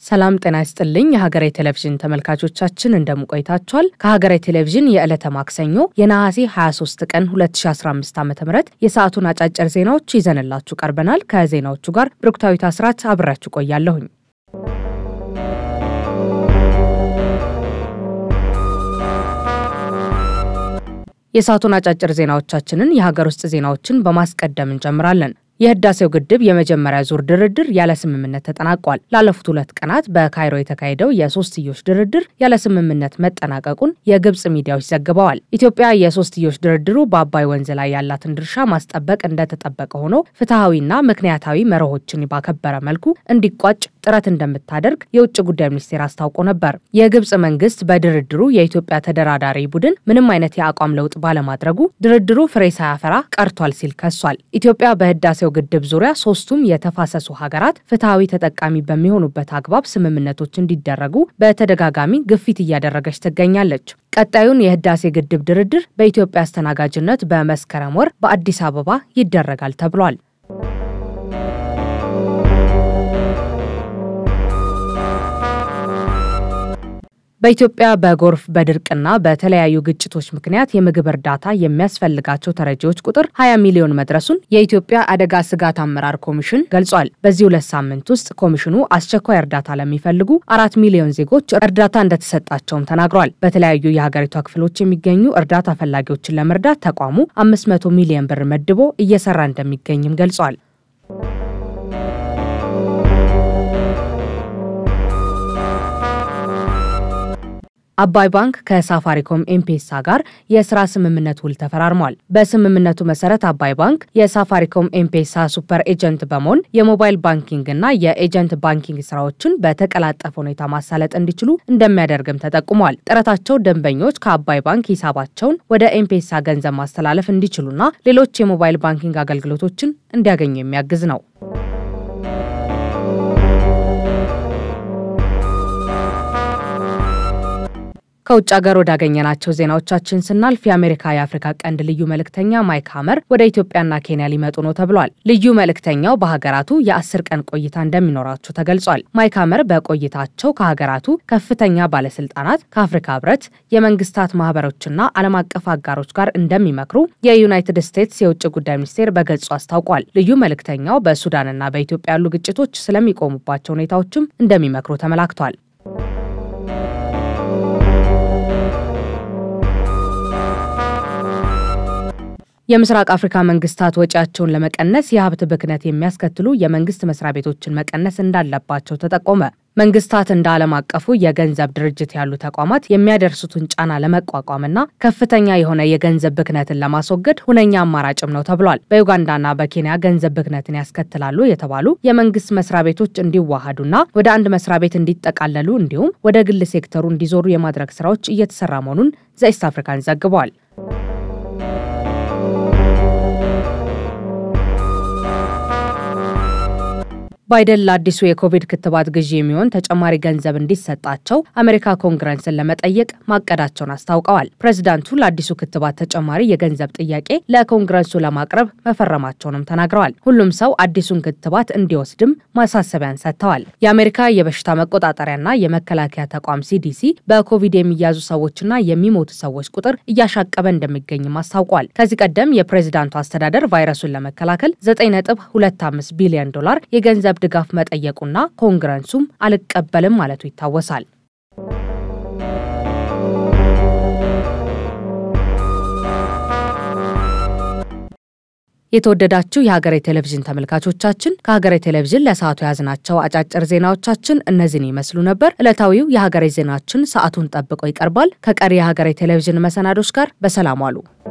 ሰላም ጤና ይስጥልኝ። የሀገሬ ቴሌቪዥን ተመልካቾቻችን እንደምቆይታችኋል። ከሀገሬ ቴሌቪዥን የዕለተ ማክሰኞ የነሐሴ 23 ቀን 2015 ዓ ም የሰዓቱን አጫጭር ዜናዎች ይዘንላችሁ ቀርበናል። ከዜናዎቹ ጋር ብሩክታዊት አስራት አብራችሁ ቆያለሁኝ። የሰዓቱን አጫጭር ዜናዎቻችንን የሀገር ውስጥ ዜናዎችን በማስቀደም እንጀምራለን። የህዳሴው ግድብ የመጀመሪያ ዙር ድርድር ያለ ስምምነት ተጠናቋል። ላለፉት ሁለት ቀናት በካይሮ የተካሄደው የሶስትዮሽ ድርድር ያለ ስምምነት መጠናቀቁን የግብጽ ሚዲያዎች ዘግበዋል። ኢትዮጵያ የሶስትዮሽ ድርድሩ በአባይ ወንዝ ላይ ያላትን ድርሻ ማስጠበቅ እንደተጠበቀ ሆኖ ፍትሐዊና ምክንያታዊ መርሆችን ባከበረ መልኩ እንዲቋጭ ጥረት እንደምታደርግ የውጭ ጉዳይ ሚኒስቴር አስታውቆ ነበር። የግብጽ መንግስት በድርድሩ የኢትዮጵያ ተደራዳሪ ቡድን ምንም አይነት የአቋም ለውጥ ባለማድረጉ ድርድሩ ፍሬ ሳያፈራ ቀርቷል ሲል ከሷል። ኢትዮጵያ በህዳሴው ግድብ ዙሪያ ሶስቱም የተፋሰሱ ሀገራት ፍትሐዊ ተጠቃሚ በሚሆኑበት አግባብ ስምምነቶች እንዲደረጉ በተደጋጋሚ ግፊት እያደረገች ትገኛለች። ቀጣዩን የህዳሴ ግድብ ድርድር በኢትዮጵያ አስተናጋጅነት በመስከረም ወር በአዲስ አበባ ይደረጋል ተብሏል። በኢትዮጵያ በጎርፍ በድርቅና በተለያዩ ግጭቶች ምክንያት የምግብ እርዳታ የሚያስፈልጋቸው ተረጂዎች ቁጥር 20 ሚሊዮን መድረሱን የኢትዮጵያ አደጋ ስጋት አመራር ኮሚሽን ገልጿል። በዚህ ሁለት ሳምንት ውስጥ ኮሚሽኑ አስቸኳይ እርዳታ ለሚፈልጉ አራት ሚሊዮን ዜጎች እርዳታ እንደተሰጣቸውም ተናግሯል። በተለያዩ የሀገሪቷ ክፍሎች የሚገኙ እርዳታ ፈላጊዎችን ለመርዳት ተቋሙ 500 ሚሊዮን ብር መድቦ እየሰራ እንደሚገኝም ገልጿል። አባይ ባንክ ከሳፋሪኮም ኤምፔሳ ጋር የስራ ስምምነት ውል ተፈራርሟል። በስምምነቱ መሰረት አባይ ባንክ የሳፋሪኮም ኤምፔሳ ሱፐር ኤጀንት በመሆን የሞባይል ባንኪንግ እና የኤጀንት ባንኪንግ ስራዎችን በተቀላጠፈ ሁኔታ ማሳለጥ እንዲችሉ እንደሚያደርግም ተጠቁሟል። ጥረታቸው ደንበኞች ከአባይ ባንክ ሂሳባቸውን ወደ ኤምፔሳ ገንዘብ ማስተላለፍ እንዲችሉና ሌሎች የሞባይል ባንኪንግ አገልግሎቶችን እንዲያገኙ የሚያግዝ ነው። ከውጭ ሀገር ወዳገኘናቸው ዜናዎቻችን ስናልፍ የአሜሪካ የአፍሪካ ቀንድ ልዩ መልእክተኛ ማይክ ሀመር ወደ ኢትዮጵያና ኬንያ ሊመጡ ነው ተብሏል። ልዩ መልእክተኛው በሀገራቱ የአስር ቀን ቆይታ እንደሚኖራቸው ተገልጿል። ማይክ ሀመር በቆይታቸው ከሀገራቱ ከፍተኛ ባለስልጣናት፣ ከአፍሪካ ህብረት፣ የመንግስታት ማህበሮችና ዓለም አቀፍ አጋሮች ጋር እንደሚመክሩ የዩናይትድ ስቴትስ የውጭ ጉዳይ ሚኒስቴር በገጹ አስታውቋል። ልዩ መልእክተኛው በሱዳንና በኢትዮጵያ ያሉ ግጭቶች ስለሚቆሙባቸው ሁኔታዎችም እንደሚመክሩ ተመላክቷል። የምስራቅ አፍሪካ መንግስታት ወጪያቸውን ለመቀነስ የሀብት ብክነት የሚያስከትሉ የመንግስት መስሪያ ቤቶችን መቀነስ እንዳለባቸው ተጠቆመ። መንግስታት እንደ ዓለም አቀፉ የገንዘብ ድርጅት ያሉ ተቋማት የሚያደርሱትን ጫና ለመቋቋምና ከፍተኛ የሆነ የገንዘብ ብክነትን ለማስወገድ ሁነኛ አማራጭም ነው ተብሏል። በዩጋንዳና በኬንያ ገንዘብ ብክነትን ያስከትላሉ የተባሉ የመንግስት መስሪያ ቤቶች እንዲዋሃዱና ወደ አንድ መስሪያ ቤት እንዲጠቃለሉ እንዲሁም ወደ ግል ሴክተሩ እንዲዞሩ የማድረግ ስራዎች እየተሰራ መሆኑን ዘኢስት አፍሪካን ዘግቧል። ባይደን ለአዲሱ የኮቪድ ክትባት ግዢ የሚሆን ተጨማሪ ገንዘብ እንዲሰጣቸው አሜሪካ ኮንግረስን ለመጠየቅ ማቀዳቸውን አስታውቀዋል። ፕሬዚዳንቱ ለአዲሱ ክትባት ተጨማሪ የገንዘብ ጥያቄ ለኮንግረሱ ለማቅረብ መፈረማቸውንም ተናግረዋል። ሁሉም ሰው አዲሱን ክትባት እንዲወስድም ማሳሰቢያን ሰጥተዋል። የአሜሪካ የበሽታ መቆጣጠሪያና የመከላከያ ተቋም ሲዲሲ በኮቪድ የሚያዙ ሰዎችና የሚሞቱ ሰዎች ቁጥር እያሻቀበ እንደሚገኝም አስታውቋል። ከዚህ ቀደም የፕሬዚዳንቱ አስተዳደር ቫይረሱን ለመከላከል 9.25 ቢሊዮን ዶላር የገንዘብ ድጋፍ መጠየቁና ኮንግረሱም አልቀበልም ማለቱ ይታወሳል። የተወደዳችሁ የሀገሬ ቴሌቪዥን ተመልካቾቻችን ከሀገሬ ቴሌቪዥን ለሰዓቱ የያዝናቸው አጫጭር ዜናዎቻችን እነዚህን ይመስሉ ነበር። ዕለታዊው የሀገሬ ዜናችን ሰዓቱን ጠብቆ ይቀርባል። ከቀሪ የሀገሬ ቴሌቪዥን መሰናዶች ጋር በሰላም ዋሉ።